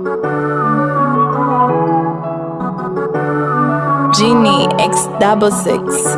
Genie X double six.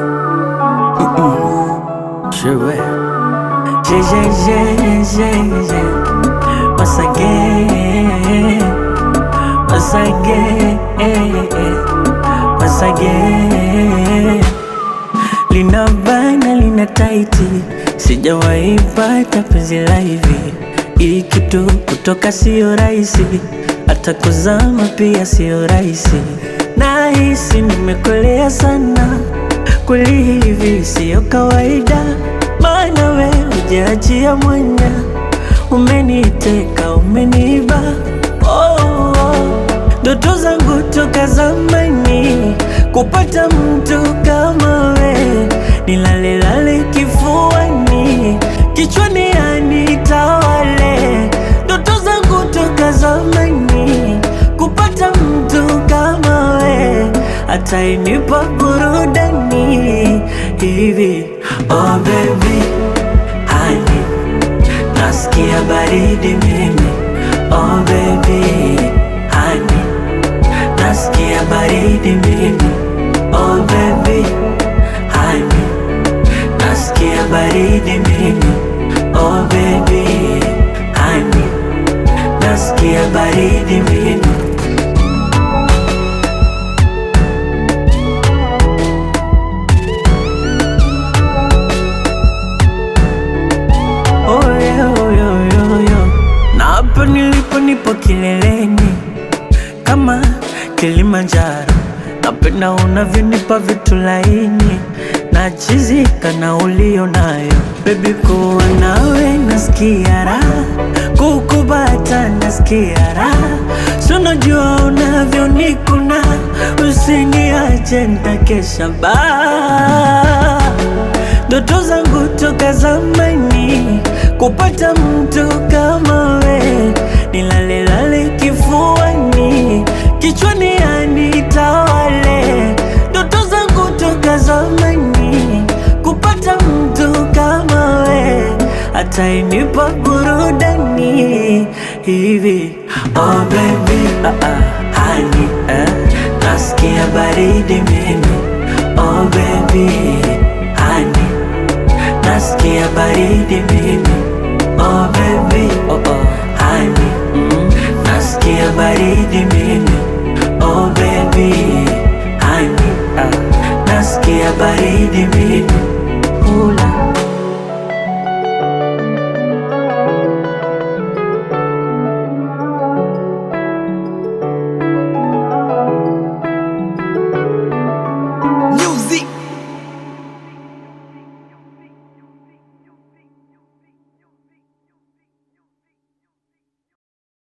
Je vais. J'ai, j'ai, j'ai, j'ai, j'ai. Once again. Once again. Once again. Lina bana lina taiti, sijawahi pata penzi la hivi. Hii kitu kutoka sio rahisi, hata kuzama pia sio rahisi. Nahisi nimekolea sana, kweli hivi sio kawaida, maana we hujaachia mwanya, umeniteka umeniba oh, oh. Ndoto zangu toka zamani kupata mtu kama we, nilalelale kifuani, kichwani anitawale. Ndoto zangu toka zamani kupata mtu kama we, atainipa burudani hivi. Oh baby, honey, nasikia baridi mimi. Oh baby, honey nasikia baridi mimi oh baby honey nasikia baridi mimi oh baby honey nasikia baridi mimi oh yeah, oh yeah, oh yeah, oh yeah. na hapa nilipo nipo kileleni kama Kilimanjaro. Napenda unavyonipa vitu laini, nachizika na ulio nayo bebi, kuwa nawe nasikia raha, kukubata nasikia raha, so najua unavyonikuna, usiniache nitakesha baa ndoto zangu toka zamani kupata mtu kama we, nilalelale kifuani, kichwani anitawale. Ndoto zangu toka zamani kupata mtu kama we, atainipa burudani hivi. Oh baby, ah, ah, honey, eh, nasikia baridi mimi. Oh baby, honey nasikia baridi mimi oh baby oh oh honey mm. nasikia baridi mimi oh baby honey ah. nasikia baridi mimi